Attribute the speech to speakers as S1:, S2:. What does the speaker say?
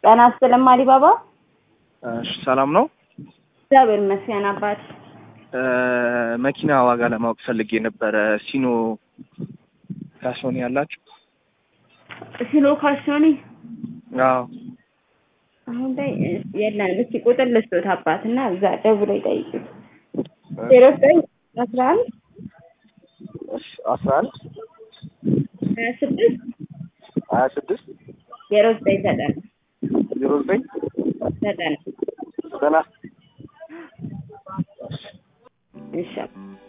S1: ጤና ይስጥልኝ አሊባባ።
S2: እሺ ሰላም ነው።
S1: እግዚአብሔር ይመስገን አባት።
S2: መኪና ዋጋ ለማወቅ ፈልጌ ነበረ። ሲኖ ካሶኒ ያላችሁ?
S1: ሲኖ ካሶኒ
S2: አዎ
S1: አሁን ላይ የለንም። እስኪ ቁጥር ልስጦት አባት እና እዛ ደውለው ይጠይቁት። ዜሮ ዘጠኝ አስራ አንድ
S2: እሺ አስራ አንድ
S1: ሀያ ስድስት
S2: ሀያ ስድስት
S1: ዜሮ ዘጠኝ ዘጠና
S2: ዜሮ ዘጠኝ
S1: ዘጠና
S2: ዘጠና
S1: ይሻል